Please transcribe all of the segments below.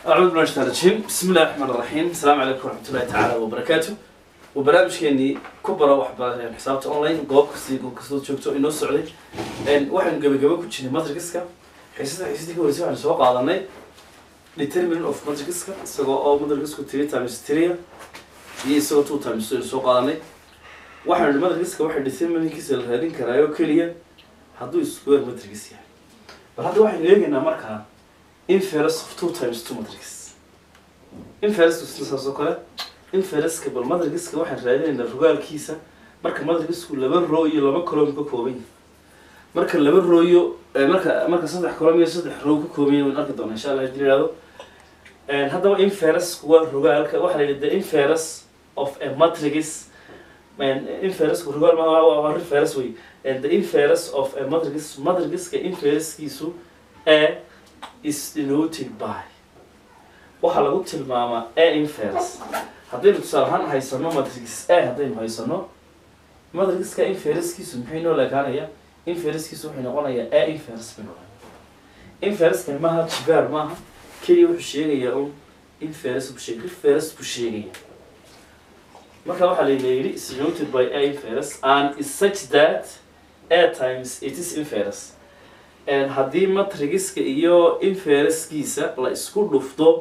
أعوذ بالله من الشيطان الرجيم بسم الله الرحمن الرحيم السلام عليكم ورحمة الله تعالى وبركاته وبرنامجكeenii ku bara waxbarashada xisaabta online goob kasta goob kastoo joogto inoo socday waxaynu gabagabo ku jirnay matrixka xiisada xiisadii ka horeysay waxaynu soo qaadanay determinant of matrixka isagoo oo matrixku three times three iyo isagoo two times two aynu soo qaadanay waxaynu nihi matrixka waxay determinantkiisa la raadin karaayo keliya hadduu square matrix yahay bal hadda waxaynu eegaynaa markaa inference of two times two matrix inference saas oo kale inferenceka bal matrixka waxaan raadinaynaa rogaalkiisa marka matrixku laba row iyo laba column ka kooban yahay marka laba row iyo eh, marka marka saddex column iyo saddex row ka kooban yahay waan arki doonaa insha allah hadii la yihahdo And haddaba inferencku waa rogaalka waxaa la yidhi the inference of a matrix Man, inference rogaal ma waa waa reference wey and the inference of a matrix matrixka inferencekiisu a is denoted by waxaa lagu tilmaamaa a inference haddaynu tusaale ahaan haysano matrix a haddaynu haysano matrixka inferencekiisu maxay noo leekaanaya inferencekiisu wuxuu noqonayaa a inference bay noqonaya inferencekani maaha jibaar maaha keliya wuxuu sheegayaa un inference buu sheegay reference buu sheegaya marka waxaa la yidhi is denoted by a inference and is such that a times it is inference And haddii matrigiska iyo inferencekiisa la isku dhufto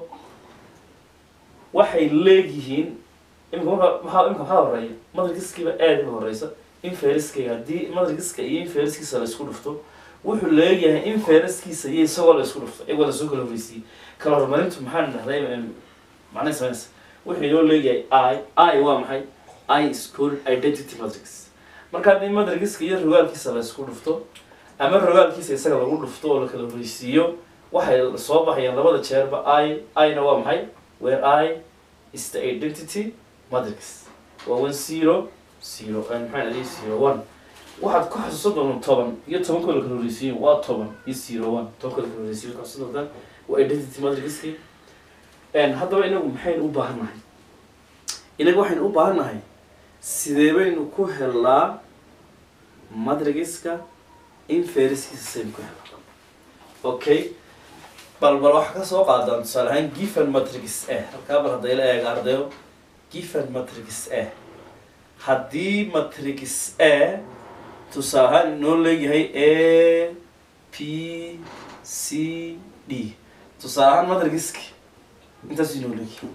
waxay leegyihiin imika marka maxaa imika maxaa horeeya matrigiskiiba aad ka horeysa inferencekayga haddii matrigiska iyo inferencekiisa la isku dhufto wuxuu leeyahay inferencekiisa iyo isagoo la isku dhufto iyagoo lasoo kala horeysiiyey kala horumarintu maxaan dhahday macnay sameynaysa wuxuu inoo leeyahay i i waa maxay i is called identity matrix marka haddii matrigiska iyo rogaalkiisa la isku dhufto ama rogaalkiisa isaga lagu dhufto oo la kala horeysiiyo waxay soo baxayaan labada jeerba i i-na waa maxay where i is the identity matrix waa one zero zero maxaa adii zero one waxaad ku xasuusan doontaa toban iyo tobankoo la kala horeysiiyo waa toban iyo zero one tobankoo la kala horeysiiyo ku xasuusan doontaa waa identity matrixki haddaba inagu maxaynu u baahan nahay inagu waxaynu u baahan nahay sidee baynu ku helnaa matrigiska inferencekiisa saynu ku helnaa okay bal bal waxaa ka soo qaadaan tusaale ahaan given matrix a halkaa bal hadday la eega ardayo given matrix a haddii matrix a tusaale ahaan inoo leeyahay a p c d tusaale ahaan matrigiski intaas inoo leeyahay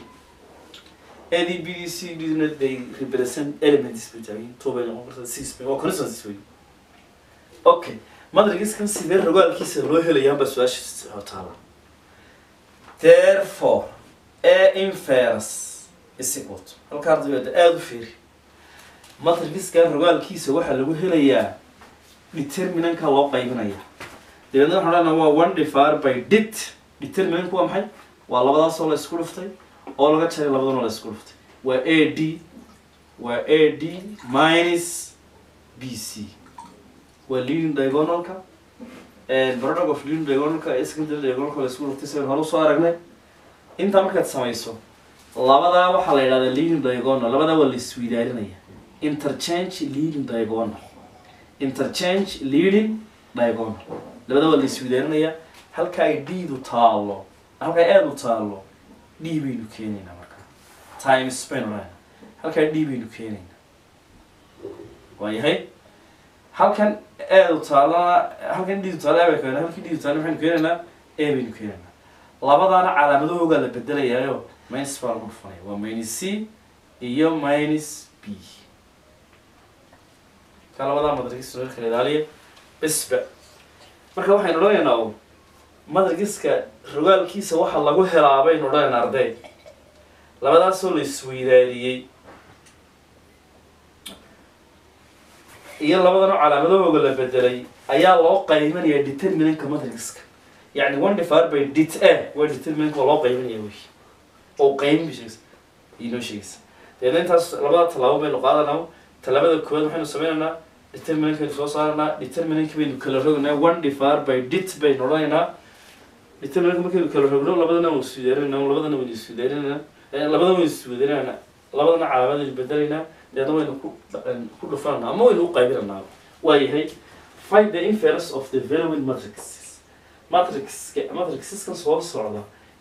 a d b d c d na they represent elements bay taagan two bay noqon kartaa six bay waa constancies wey okay matrigiskan sidee rogaalkiisa loo helayaanba su-aasha taala therefore a inference is equal to halkaa ardayda aada u fiiri matrigiskan rogaalkiisa waxaa lagu helayaa determinanka loo qaybinaya dabeedna waxaan odhanaa waa one divided by dit determinantku waa maxay waa labadaasoo la isku dhuftay oo laga jaray labadanoo la isku dhuftay waa a d waa a d minus b c waa leading diagonalka product of leading diagonalka iyo secondary diagonalka la isku dhuftay sidaan hore usoo aragnay intaa markaad samayso labadaa waxaa la yidhahdaa leading diagonal labadaa waa la isweydaarinaya interchange leading diagonal interchange leading diagonal labadaa waa la isweydaarinaya halka ay d-du taalo halka ay aada u taalo d baynu keenaynaa marka times baynu leena halkaa d baynu keenaynaa waayahay halkan aada u taalana halkan d-du taalo bay keenaa halkii d-du taalo maxaynu keenaynaa a baynu keenaynaa labadaana calaamadahoogaa la bedelayaayo minus baa lagu dhufanaya waa minus c iyo minus b ka labadaa madragis loo kala ilaaliya bisba marka waxaynu odhanaynaa o madragiska rogaalkiisa waxa lagu helaa baynu odhanaynaa arday labadaasoo la isweydaariyey iyo labadanoo calaamadahooga la bedelay ayaa loo qaybanaya determinantka matrigiska yani one divided by dit a waa determinantka waa loo qaybinaya wey oo qaybin bay sheegaysa inoo sheegaysa dabeedna intaas labada tallaabo baynu qaadanaa tallaabada koowaad waxaynu sameynaynaa determinankaynu soo saaranaa determinanki baynu kala rogaynaa one divided by dit baynu odhanaynaa determinanka markaynu kala rogno labadana waynu iswidaarinayna labadana waynu iswidaarinayna labadana waynu iswidaarinayna labadana calaamadaynu bedelaynaa deedna waynu ku ku dhufananaa ama waynu u qaybinanaa waayahay find the inference of the valuing matrixes matrix matrixeskan soo socda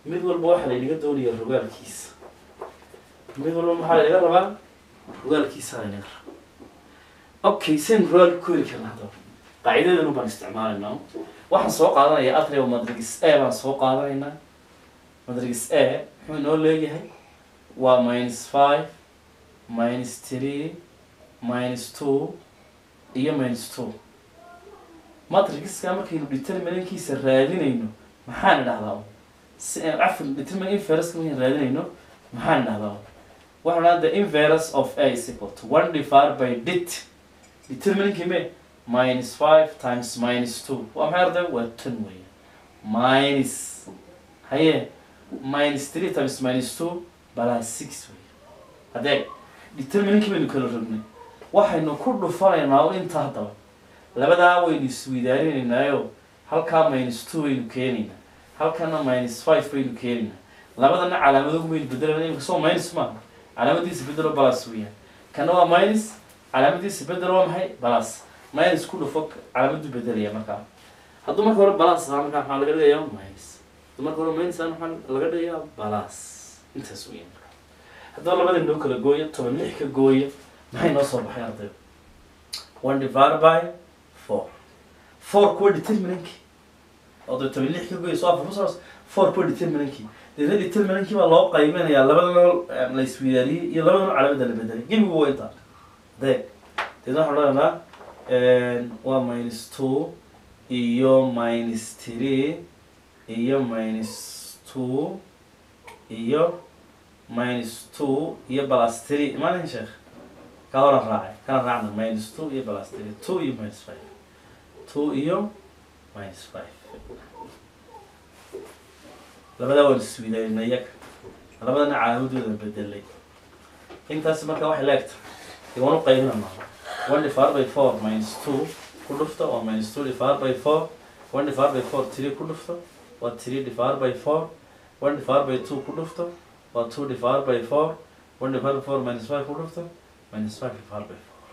mid walba waxaa laynaga doonaya rogaalkiisa mid walba maxaa laynaga rabaa rogaalkiisa laynaga rabaa okay sen rogaal ku heli karna haddaba qaacidadeenu baan isticmaalaynaa waxaan soo qaadanayaa atrio madrigis a baan soo qaadanaynaa madrigis a muxuu inoo leeyahay waa minus five minus three minus two iyo minus two matrigiska markaynu determinankiisa raadinayno maxaan idhahdaa si cafan determinant inverse markaynu raadinayno maxaan idhahdaa waxaan idhahdaa the inverse of a is equal to one divided by dit determinankii me minus five times minus two waa maxay arday waa tan weeye minus haye minus three times minus two balaa six weeye haddee determinankii baynu kala rognay waxaynu ku dhufanaynaa oo inta haddaba labadaa waynu isweydaarinaynaayo halkaa minus two baynu keenaynaa halkana minus five baynu keenaynaa labadana calaamadogu baynu bedelayna imika soo minus maaha calaamadiisa bedelo balas weeyaan kana waa minus calaamadiisa bedel waa maxay balas minus ku dhufo calaamadu bedelaya markaa hadduu marka hore balas ahaa markaa maxaa laga dhigayaa minus hadduu marka hore minus ahaa maxaa laga dhigayaa balas intaas weeyaan marka haddaba labada noo kala gooya toban lix ka gooya maxay noo soo baxay ardayda one divided by four four kuwa determinankii oo dee toban lix ka gooya soo afar kusoo four kuwa determinankii deedna determinankii baa loo qaybinayaa labadana la isweydaariyey iyo labadana calaamada la bedelay gebigu waa intaa deeg deedna waxaan odhanaynaa waa minus two iyo minus three iyo minus two iyo minus two iyo plus three maalin sheekh ka horan raacay kana raacna minus two iyo plus three two iyo minus five two iyo minus five labadaa waan isweydaarina iyaga labadana calaamadooda bedelay intaasi marka waxay leegta dee waan u qaybinana one divided by four minus two ku dhufta waa minus two divided by four one divided by four three ku dhufta waa three divided by four one divided by two ku dhufta waa two divided by four one divided by four minus five ku dhufta minus five divided by four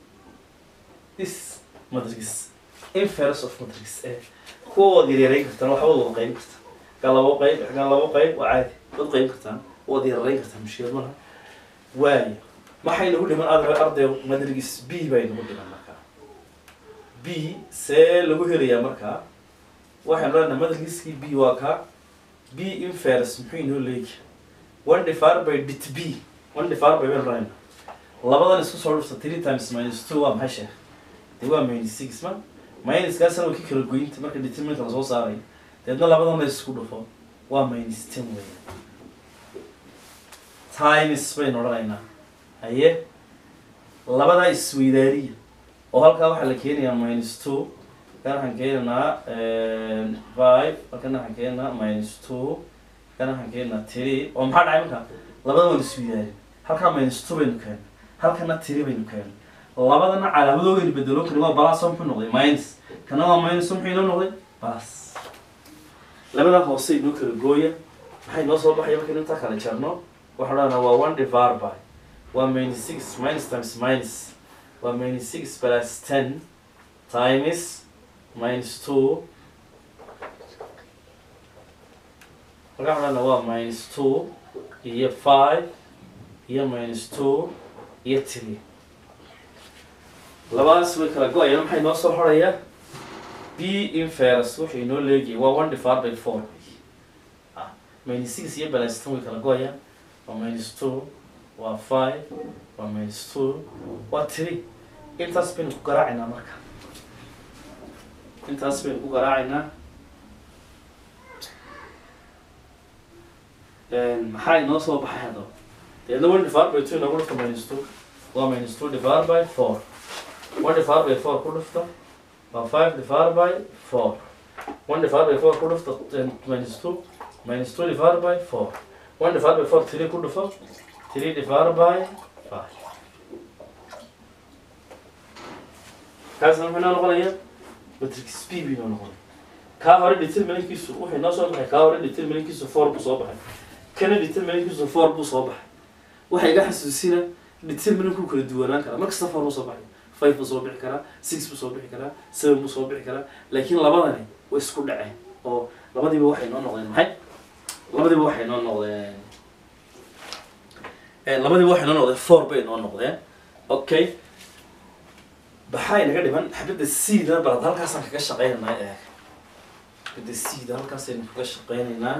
this matrix inverse of matrix a kuwa waad yaryarayn kartaan waxba wada qaybin kartaan gaa labo qayb gaa labo qayb waa caadi waad qaybin kartaan waad yararayn kartaan mushkilad malaha waayo maxay nagu dhiman arday arday matrix b bay nagu dhiman markaa b see lagu helayaa markaa waxaan leenahay matrixkii b waa kaa b inverse muxuu inoo leegi one divided by dit b one divided by baynu leenahay labadan isku soo dhufta three times minus two waa maxay sheekh dee waa minus six ma minuskaasna waa ki kala goynta marka determinant la soo saarayo deedna labadan la isku dhufo waa minus ten weeyaan times baynu odhanaynaa haye labadaa isweydaariya oo halkaa waxaa la keenayaa minus two kan waxaan keenaynaa five halkan waxaan keenaynaa minus two kan waxaan keenaynaa three oo maxaa dhacay markaa labada waan isweydaarin halkaa minus two baynu keenay halkana three baynu keenay labadana calaamadoogeenu bedelo kani waa balas muxuu noqday minus kana waa minus muxuu inoo noqday balas labadaa hoose inoo kala gooya maxay noo soo baxaya markaynu intaa kala jarno waxaan odhanaa waa one divided by waa minus six minus times minus waa minus six plus ten times minus two markaa waxaan odhanaa waa minus two iyo five iyo minus two iyo three labadaas way kala go-ayaan maxay noo soo xorayaa b inverse wuxuu inoo leegayay waa one divided by four ah minus six iyo balance ten way kala go-ayaan waa minus two waa five waa minus two waa three intaas baynu ku garaacaynaa marka intaas baynu ku garaacaynaa maxaa inoo soo baxay haddaba deedna one divided by two inoogu dhufta minus two waa minus two divided by four one divided by four ku dhufta waa five divided by four one divided by four ku dhufta minus two minus two divided by four one divided by four three ku dhufo three divided by five kaasna muxuu inoo noqonayaa matrix b buu inoo noqonaya kaa hore determinantkiisu wuxuu inoo soo baxay kaa hore determinantkiisu four buu soo baxay kana determinantkiisu four buu soo baxay waxay iga xasuusina determinantku kala duwanaan karaa markasta four buu soo baxay five buu soo bixi karaa six buu soo bixi karaa seven buu soo bixi karaa laakiin labadani way isku dhaceen oo labadiiba waxay noo noqdeen maxay labadiiba waxay noo noqdeen labadiiba waxay noo noqdeen four bay noo noqdeen okay baxaa inaga dhiman xabadda cda balad halkaasaan kaga shaqeynaynaa eeg xabadda cda halkaasaynu kaga shaqeynaynaa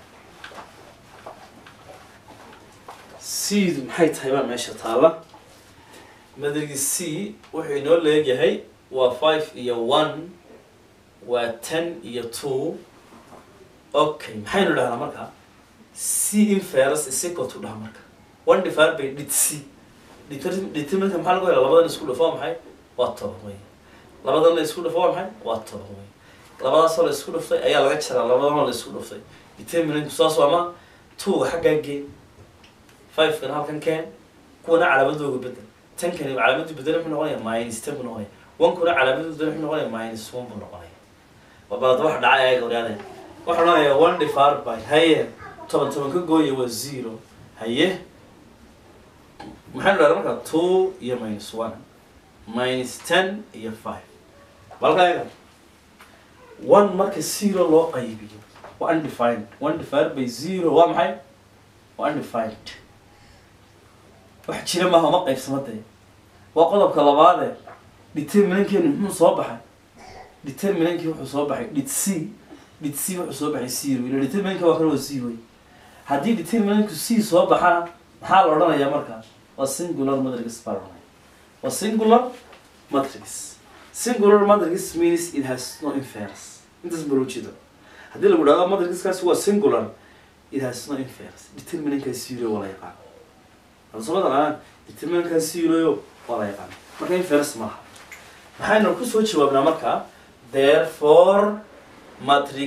cdu maxay tahay baa meesha taala madargi c wuxuu inoo leegyahay waa five iyo one waa ten iyo two okay maxaynu dhahnaa marka c inferus is equal to dhaha marka one divided by did c determinka maxaa lagu hela labadan isku dhafo waa maxay waa toban wey labadan la isku dhafo waa maxay waa toban wey labadaasoo la isku dhaftay ayaa laga jaraa labadanoo la isku dhaftay determinantku saas waa ma two xaggaa gee five kana halkan keen kuwana calaamadooga bedel tan kani calaamadu bedel muxuu noqonaya minus ten buu noqonaya one kuna calaamadu bedel muxuu noqonaya minus one buu noqonaya waa balad wax dhacay ayaga ogaade waxaa odhanaya one divided by haye toban toban ka gooya waa zero haye maxaynu dhaha marka two iyo minus one minus ten iyo five balkaaga one marka zero loo qaybiyo waa undefined one divided by zero waa maxay waa undefined wax jira maaha uma qaybsamadee waa qodobka labaade determinankeenu muxuu soo baxay determinankii wuxuu soo baxay dhid c dhid c wuxuu soo baxay zero ila determinanka waa kan waa zero haddii determinantku c soo baxana maxaa la odhanayaa markaa waa singular matrix baa la odhanaya waa singular matrix singular matrix means it has no inference intaas baa loo jeeda haddii lagu dhahdo matrixkaasi waa singular it has no inference determinanka zero waa la yaqaan alsomada qaanaan determinanka zero waa la yaqaan marka inference maaha maxaynu kusoo jawaabnaa markaa therefore matrix